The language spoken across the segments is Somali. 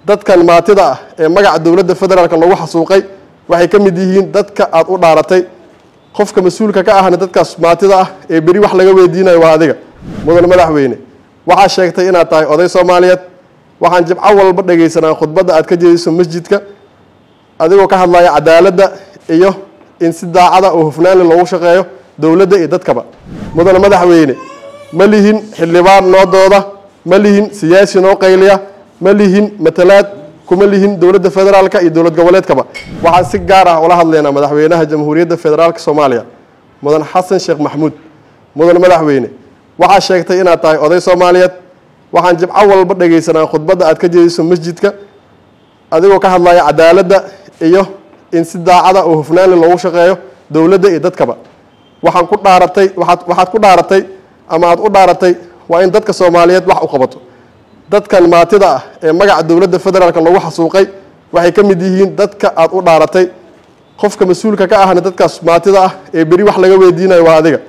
dadkan maatida ah ee magaca dowladda federaalk lagu xasuuqay waxay ka mid yihiin dadka aada u dhaaratay qofka mas-uulka ka ahna dadkaas maatida ah ee beri wax laga weydiinayo waa adiga mudan madaxweyne waxaa sheegtay inaad tahay oday soomaaliyeed waxaan jibco walba dhegaysanaa khudbadda aad ka jeediso masjidka adigoo ka hadlaya cadaaladda iyo in si daacada oo hufnaanle loogu shaqeeyo dowladda iyo dadkaba mudan madaxweyne ma lihin xildhibaan noo dooda ma lihin siyaasi noo qayliya ma lihin matalaad kuma lihin dowladda federaalka iyo dowlad goboleedkaba waxaan si gaar ah ula hadlaynaa madaxweynaha jamhuuriyadda federaalka soomaaliya mudan xasan sheekh maxamuud mudan madaxweyne waxaa sheegtay inaad tahay oday soomaaliyeed waxaan jibco walba dhegaysanaa khudbadda aad ka jeediso masjidka adigoo ka hadlaya cadaaladda iyo in si daacada oo hufnaanle loogu shaqeeyo dowladda iyo dadkaba waxaan ku dhaaratay waaad waxaad ku dhaaratay ama aada u dhaaratay waa in dadka soomaaliyeed wax u qabato dadkan maatida ah ee magaca dowladda federaalk lagu xasuuqay waxay ka mid yihiin dadka aada u dhaaratay qofka mas-uulka ka ahna dadkaas maatida ah ee beri wax laga weydiinayo waa adiga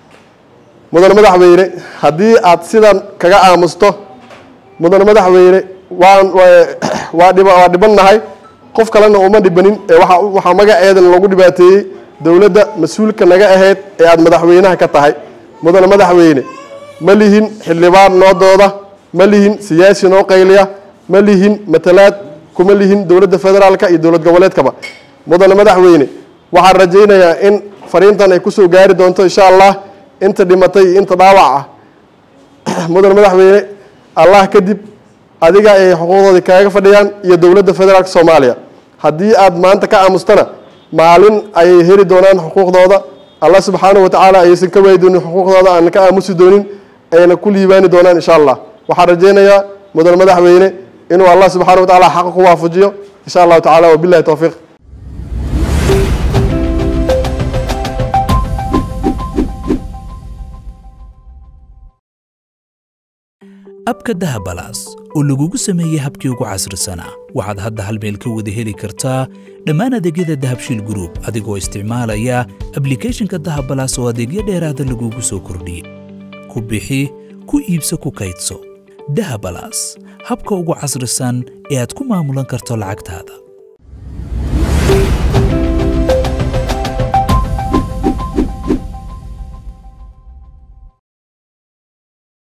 mudan madaxweyne haddii aad sidan kaga aamusto mudan madaxweyne waan waa dhib waa dhibannahay qof kalena uma dhibanin ee waa waxaa magaceedan lagu dhibaateeyey dowladda mas-uulka naga ahayd ee aada madaxweynaha ka tahay mudan madaxweyne ma lihin xildhibaan noo dooda ma lihin siyaasi noo qayliya ma lihin matalaad kuma lihin dowladda federaalka iyo dowlad goboleedkaba mudan madaxweyne waxaan rajaynayaa in fariintan ay kusoo gaari doonto insha allah inta dhimatay iyo inta dhaawac ah mudan madaxweyne allah kadib adiga ay xuquuqdoodii kaaga fadhiyaan iyo dowladda federaalka soomaaliya haddii aad maanta ka aamustana maalin ayay heli doonaan xuquuqdooda allah subxaanahu watacaala ayaysan ka waayi doonin xuquuqdooda aan ka aamusi doonin ayna ku liibaani doonaan insha allah waxaan rajaynayaa mudan madaxweyne inuu allah subxana watacaala xaqa ku waafajiyo insha allahu tacala wabilahi towfiiq abka dahabalaas oo lagugu sameeyey habkii ugu casrisanaa waxaad hadda hal meel ka wada heli kartaa dhammaan adeegyada dahabshiil gruub adigoo isticmaalaya ablikhethonka dahabalaas oo adeegyo dheeraada lagugu soo kordhiyey ku bixi ku iibso ku kaydso dahabalaas habka ugu casrisan ee aad ku maamulan karto lacagtaada